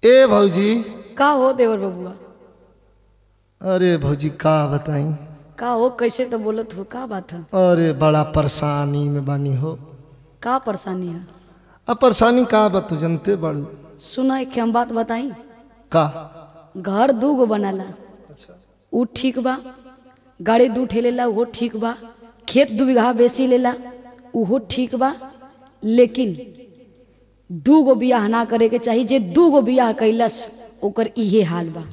ए भौजी का हो देवर बबुआ अरे भौजी का बताई का हो कैसे तो बोलत हो का बात है अरे बड़ा परेशानी में बानी हो का परेशानी है अब परेशानी का बा तू जनते बाड़ू सुना एक हम बात बताई का घर दू गो बनाला ऊ ठीक बा गाड़ी दू ठे लेला उहो ठीक बा खेत दू बीघा बेसी लेला उहो ठीक बा लेकिन दू गो बियाह ना करे के चाही जे दू गो बियाह कैलस ओकर इहे हाल बा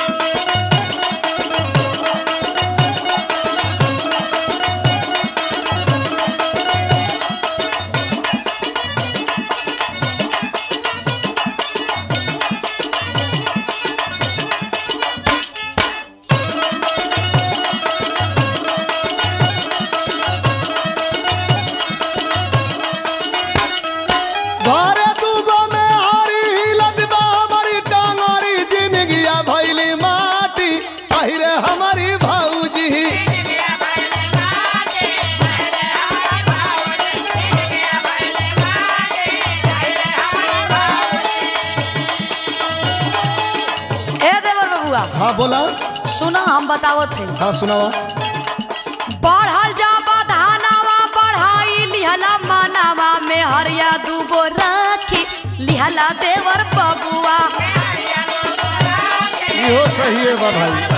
घरे दूगो में हारी हिलत बा हमारी टांगरी जिंदगिया भइली माटी अहिरे हमारी भौजी ए देवर बबुआ हाँ बोला सुना हम बतावत है हाँ सुनावा बढ़ल जा बधानावा बढ़ाई लिहला मानावा में हरिया दूगो राखी लिहला देवर बबुआ इहो सही है बा भाई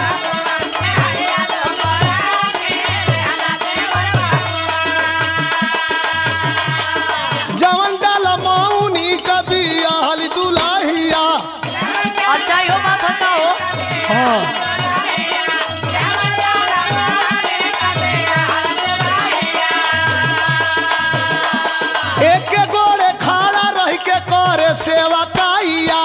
जवन डाल मौनी कभी आहल दुलाहिया अच्छा यो बात होता हो हाँ एक गोड़े खाड़ा रह के करे सेवा काइया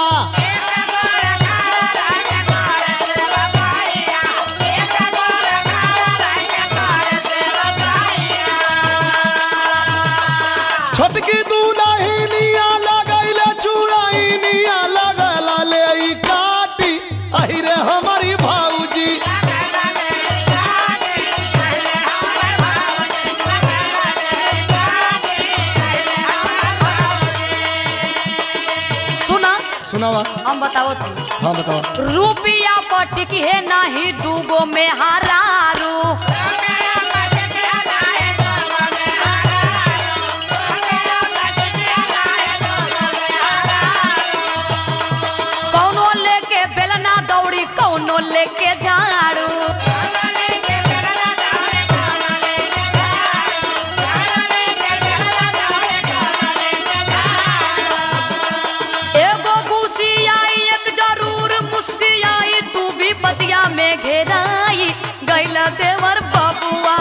छोटकी दूल्ही निया लगैले चूड़ाई निया लगला ले ई काटी अहिरे हमारी भौजी सुना सुनावा हम बताओ तू हाँ बतावा रुपिया पटिक है नाही दूगो में हरारू कौनो लेके बेलना दौड़ी कौनो लेके झाड़ू एगो घुसी आई एक जरूर मुस्की आई तू भी पतिया में घेराई गैला देवर बबुआ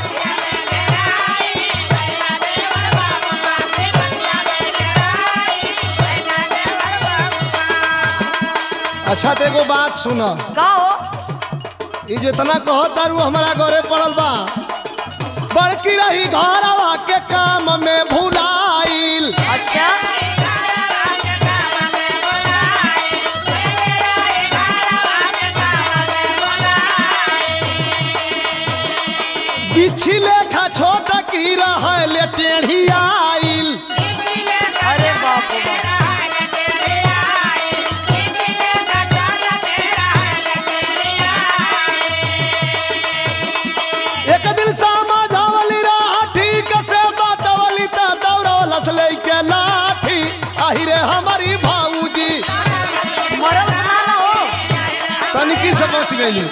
अच्छा तो एगो बात सुन कहो ई जितना कहो तारू हमारा घरे पड़ल बा बड़की रही घरवा के काम में भुलाइल अच्छा बिछी लेखा छोट की रहले टेढ़ी आइल अरे बाप रे बाप एक दिन समझावली रहा ठीक से बातवली त दौड़वलस लेके लाठी अहिरे हमारी भाऊजी मरल ना ना हो तनिकी से बच गई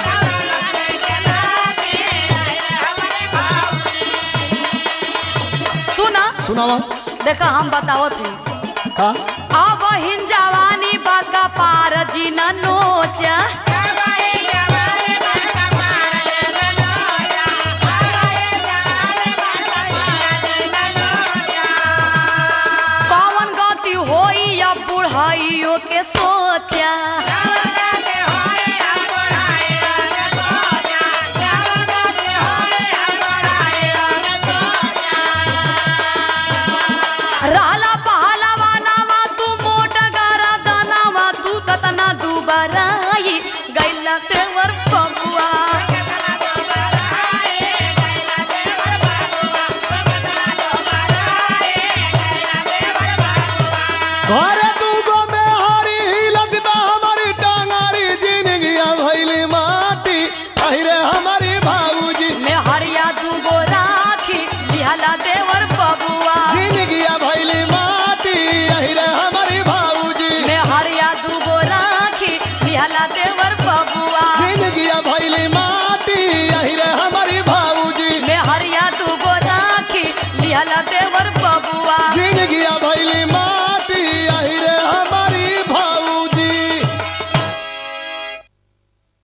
सुना सुनावा देखा हम बताओ थे का अब हिन जवानी बाका पार जी न नोचा कौन गति होई या बुढ़ाइयो के सोचा रहला पहलवा नावा तू मोट गारा दानावा तू कतना दुबराई गैला तेवर बबुआ घरे दूगो में हरी हिलत लिहला देवर बबुआ जिंदगिया भैली माटी यही रे हमारी भाऊजी में हरिया दूगो राखी लिहला देवर बबुआ जिंदगिया भैली माटी यही रे हमारी